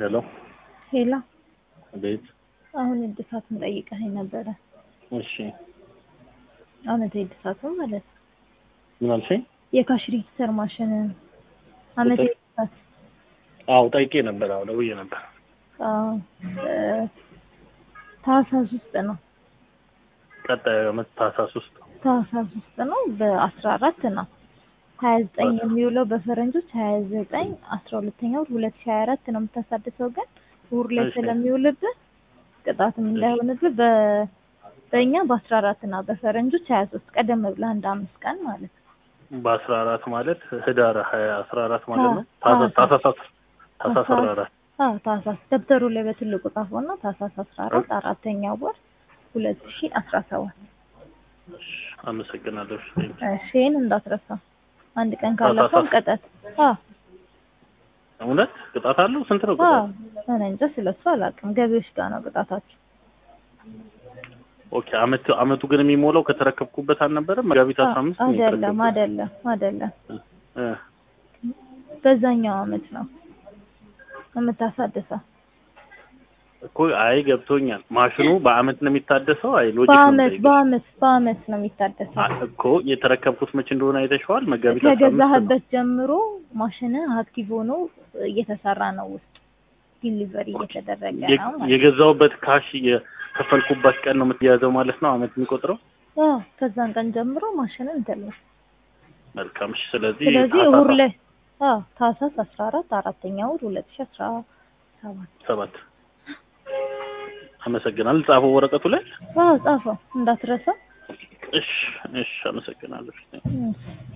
ሄሎ ሄላ ቤት አሁን እድሳቱን ጠይቀኸኝ ነበረ። እሺ አመታዊ እድሳቱ ማለት ነው። ምን አልሽኝ? የካሽ ሬጂስተር ማሽን አመታዊ እድሳት አዎ ጠይቄ ነበር። አዎ ደውዬ ነበር። አዎ፣ እ፣ ታህሳስ ውስጥ ነው ቀጣዩ ዓመት ታህሳስ ውስጥ ታህሳስ ውስጥ ነው በአስራ አራት ነው ሀያ ዘጠኝ የሚውለው በፈረንጆች ሀያ ዘጠኝ አስራ ሁለተኛ ወር ሁለት ሺህ ሀያ አራት ነው የምታሳድሰው ግን እሑድ ላይ እሺ። ስለሚውልብህ ቅጣትም እንዳይሆንብህ በ በእኛ በአስራ አራት እና በፈረንጆች ሀያ ሶስት ቀደም ብለህ አንድ አምስት ቀን ማለት ነው በአስራ አራት ማለት ህዳር ሀያ አስራ አራት ማለት ነው። አዎ፣ ታህሳስ ታህሳስ ታህሳስ አስራ አራት አዎ ታህሳስ ደብተሩ ላይ በትልቁ ጻፈውና ታህሳስ አስራ አራት አራተኛው ወር ሁለት ሺህ አስራ ሰባት እሺ፣ አመሰግናለሁ። እሺ፣ እሺ ይሄን እንዳትረሳ አንድ ቀን ካለፈው ታህሳስ- ቅጣት አዎ እውነት ቅጣት አለው? ስንት ነው አዎ ቅጣት? እኔ እንጃ ስለሱ አላውቅም ገቢዎች ጋር ነው ቅጣታቸው ኦኬ አመቱ አመቱ ግን የሚሞላው ከተረከብኩበት አልነበረም? መጋቢት አስራ አምስት ነው አይደለም የተረከብኩት። አይደለም አይደለም እ፣ በዛኛው አመት ነው የምታሳድሰው እኮ አይ ገብቶኛል። ማሽኑ በአመት ነው የሚታደሰው? አይ ሎጂክ ነው በአመት የምጠይቅሽ። በአመት በአመት ነው የሚታደሰው አ- እኮ የተረከብኩት መቼ እንደሆነ አይተሽዋል? መጋቢት አስራ አምስት ነው። ከገዛህበት ጀምሮ ማሽን አክቲቭ ሆኖ እየተሰራ ነው ውስጥ ዲሊቨሪ እየተደረገ የ- ነው ማለት የገዛውበት ካሽ የከፈልኩበት ቀን ነው የምትያዘው ማለት ነው አመት የሚቆጥረው። ነው። አዎ ከዛን ቀን ጀምሮ ማሽን እንትን ነው። መልካም እሺ። ስለዚህ ስለዚህ ታህሳስ እሑድ ላይ አዎ ታህሳስ አስራ አራት አራተኛ ወር ሁለት ሺህ አስራ ሰባት ሰባት አመሰግናለሁ። ጻፈው ወረቀቱ ላይ። አዎ ጻፈው እንዳትረሳ። እሺ እሺ፣ አመሰግናለሁ። እሺ።